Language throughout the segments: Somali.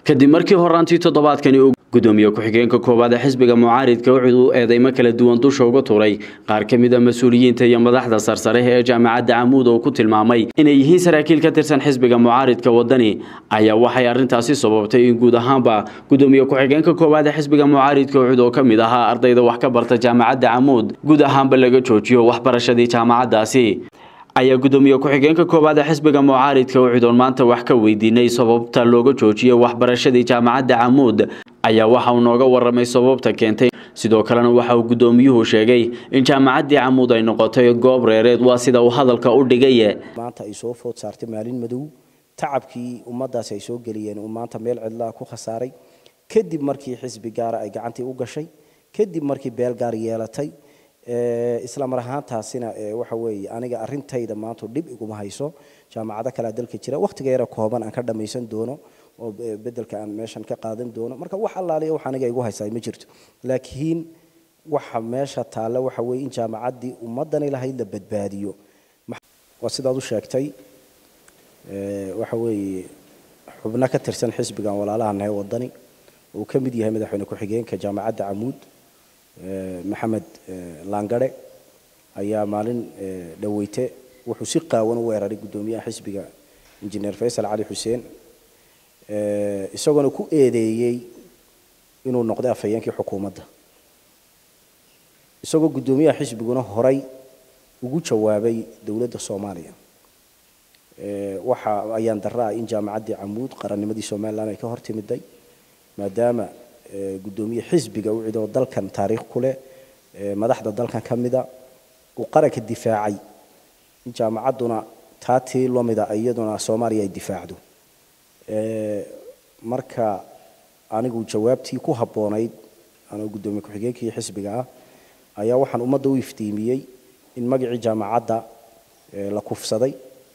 kadib markii horaantii toddobaadkani uu gudoomiye ku-xigeenka koowaad ee xisbiga mucaaridka wuxuu u eedeymo kala duwan dusha uga tuuray qaar ka mid a mas-uuliyiinta iyo madaxda sarsare ee jaamacadda camuud oo ku tilmaamay inay yihiin saraakiil ka tirsan xisbiga mucaaridka wadani ayaa waxay arrintaasi sababtay in guud ahaanba gudoomiye ku-xigeenka koowaad ee xisbiga mucaaridka ucud oo ka mid ahaa ardayda wax ka barta jaamacadda camuud guud ahaanba laga joojiyo waxbarashadii jaamacaddaasi ayaa gudoomiye ku-xigeenka koowaad ee xisbiga mucaaridka ucudoon maanta wax ka weydiinay sababta looga joojiyey waxbarashadii jaamacadda camuud ayaa waxa uu nooga waramay sababta keentay sidoo kalena waxa uu gudoomiyuhu sheegay in jaamacaddii camuud ay noqotay goob reereed waa sida uu hadalka u dhigay maanta ay soo food saartay maalin madow tacabkii ummaddaasi ay soo geliyeen uu maanta meel cidlaa ku khasaaray kadib markii xisbi gaara ay gacantii u gashay kadib markii beel gaar yeelatay isla mar ahaantaasina waxa weeye aniga arintayda maanta dhib iguma hayso jaamacado kalea dalka jira wakhtiga yara kooban aan ka dhammaysan doono oo bedelka aan meeshan ka qaadan doono marka wax allaaliya wax aniga igu haysaa ma jirto laakiin waxa meesha taalla waxa weeye in jaamacaddii ummaddani lahayd la badbaadiyo waa sidaad u sheegtay waxa weeye xubno ka tirsan xisbigan walaalaha nahay wadani uu ka mid yahay madaxweyne ku-xigeenka jaamacadda camuud maxamed laangare ayaa maalin dhaweyte wuxuu si qaawan u weeraray guddoomiyaha xisbiga injineer faysal cali xuseen isagoona ku eedeeyey inuu noqday afhayeenkii xukuumadda isagoo guddoomiyaha xisbiguna horay ugu jawaabay dowladda soomaaliya waxa ayaan darra ah in jaamacaddii camuud qarannimadii somalilan ay ka hor timiday maadaama gudoomiye xisbiga u cidoo dalkan taariikh ku leh madaxda dalkan ka mida uu qaranka difaacay in jaamacadduna taa tii lamida iyaduna soomaaliya ay difaacdo marka anigu jawaabtii ku habboonayd anoo guddoomiye ku-xigeenkii xisbiga ah ayaa waxaan ummadda u iftiimiyey in magacii jaamacadda la kufsaday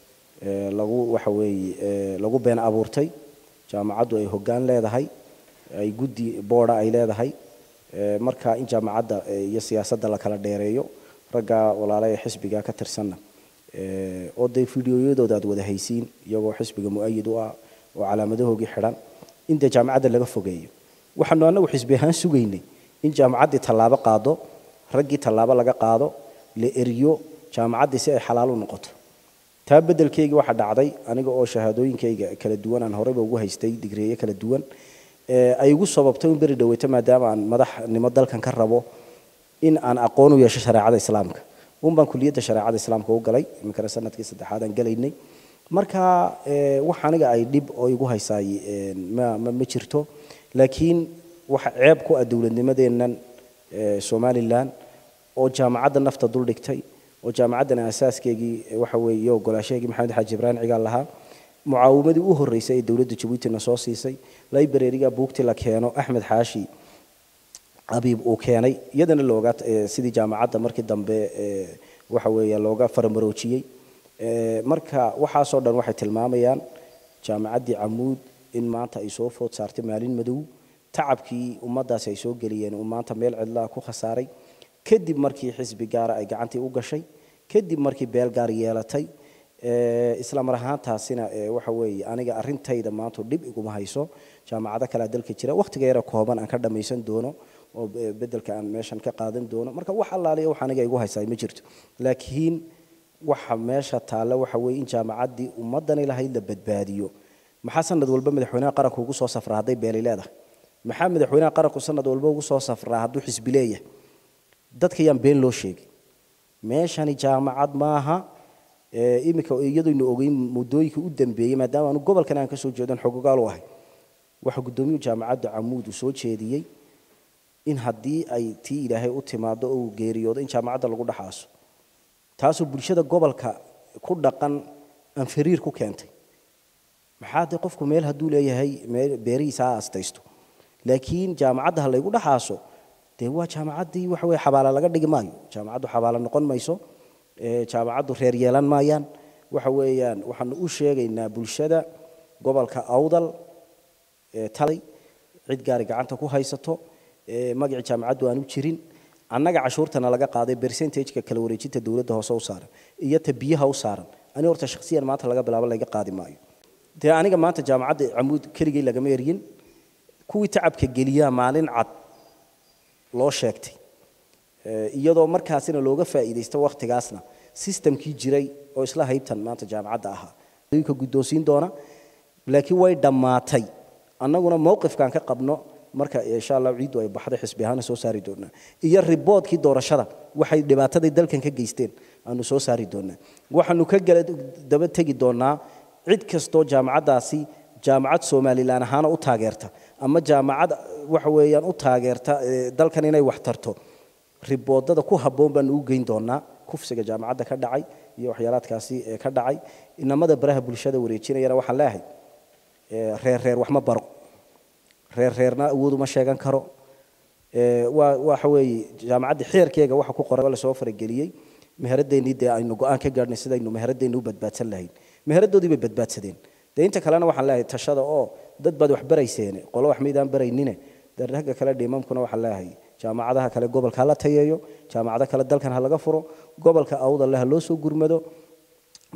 lagu waxa weeye lagu been abuurtay jaamacaddu ay hoggaan leedahay ay guddi booda ay leedahay marka in jaamacadda iyo siyaasadda la kala dheereeyo ragga walaala ee xisbiga ka tirsanna oo dee fideoyadooda aad wada haysiin iyagoo xisbiga mu-ayid u ah oo calaamadahoogii xidhan in dee jaamacadda laga fogeeyo waxaanu annagu xisbi ahaan sugaynay in jaamacaddii tallaabo qaado raggii tallaabo laga qaado la eriyo jaamacaddii si ay xalaal u noqoto taa beddelkeygii waxaa dhacday aniga oo shahaadooyinkayga kala duwan aan horeyba ugu haystay digreeye kala duwan ay igu sababtay in beri dhaweyto maadaama aan madaxnimo dalkan ka rabo in aan aqoon u yeesho shareecada islaamka un baan kuliyadda shareecada islaamka u galay iminkana sanadkii saddexaad aan galaynay marka wax aniga ay dhib oo igu haysaay ma ma jirto laakiin waxa ceeb ku ah dowladnimadeennan somalilan oo jaamacadda nafta dul dhigtay oo jaamacaddan asaaskeegii waxa weeye iyo ogolaashaheegii maxamed xaaji ibraahim cigaal lahaa mucaawimadii u horreysay ee dowladda jabuutina soo siisay librariga buugtii la keeno axmed xaashi abiib uu keenay iyadana looga sidii jaamacadda markii dambe waxa weeye looga faramaroojiyey marka waxaasoo dhan waxay tilmaamayaan jaamacaddii camuud in maanta ay soo food saartay maalin madow tacabkii ummaddaasi ay soo geliyeen uu maanta meel cidlaa ku khasaaray kadib markii xisbi gaara ay gacantii u gashay kadib markii beel gaar yeelatay isla mar ahaantaasina waxa weeye aniga arintayda maanta dhib iguma hayso jaamacado kalea dalka jira wakhtiga yara kooban aan ka dhammaysan doono oo bedelka aan meeshan ka qaadan doono marka wax allaaliya wax aniga igu haysaa ma jirto laakiin waxa meesha taalla waxa weeye in jaamacaddii ummaddani lahayd la badbaadiyo maxaa sanad walba madaxweynaha qaranku ugu soo safraa hadday beeli leedahay maxaa madaxweynaha qaranku sanad walba ugu soo safraa hadduu xisbi leeyahay dadka yaan been loo sheegin meeshani jaamacad maaha iminka iyadooynu ogeyn muddooyinkii u dambeeyey maadaama aanu gobolkan aan ka soo jeedan xogogaal u ahay waxa guddoomiyuhu jaamacadda camuud uu soo jeediyey in haddii ay tii ilaahay u timaado oo uu geeriyoodo in jaamacadda lagu dhaxaaso taasoo bulshada gobolka ku dhaqan aan fariir ku keentay maxaa dee qofku meel hadduu leeyahay beerihiisa ha astaysto laakiin jaamacadda ha laygu dhaxaaso dee waa jaamacaddii waxa weye xabaala laga dhigi maayo jaamacaddu xabaala noqon mayso jaamacaddu reer yeelan maayaan waxa weeyaan waxaanu u sheegaynaa bulshada gobolka awdal talay cid gaari gacanta ku haysato magacii jaamacaddu aanu jirin annaga cashuurtana laga qaaday percentageka kala wareejinta dowladda hoose u saaran iyo ta biyaha u saaran ani horta shakhsiyan maanta laga bilaabo laga qaadi maayo dee aniga maanta jaamacadda camuud keligay lagama eryin kuwii tacabka geliyaa maalin cad loo sheegtay iyadoo markaasina looga faa'iidaysto wakhtigaasna sistamkii jiray oo isla haybtan maanta jaamacadda ahaa ka guddoonsiin doona laakiin way dhammaatay annaguna mowqifkaan ka qabno marka insha allah ciiddu ay baxday xisbi ahaana soo saari doonaa iyo riboodkii doorashada waxay dhibaataday dalkan ka geysteen aanu soo saari doonaa waxaanu ka gala daba tegi doonaa cid kastoo jaamacaddaasi jaamacad somalilan ahaana u taageerta ama jaamacad waxa weeyaan u taageerta dalkan inay wax tarto riboodada ku habboon baanu u geyn doonaa kufsiga jaamacadda ka dhacay iyo waxyaalaadkaasi ka dhacay inamada baraha bulshada wareejinayana waxaan leeyahay reer reer wax ma baro reer reerna awood uma sheegan karo waa waxa weeye jaamacadda xeerkeega waxa ku qoran lasoo farageliyey meheradeennii dee aynu go-aan ka gaadhnay sidaynu meheradeenni u badbaadsan lahayn meheradoodii bay badbaadsadeen dee inta kalena waxaan leeyahay tashada oo dad baad wax barayseene qolo wax maydaan baraynine dee ragga kale dhiimamkuna waxaan leeyahay jaamacadaha kale gobolka ha la tayeeyo jaamacado kale dalkan ha laga furo gobolka awdal leh ha loo soo gurmado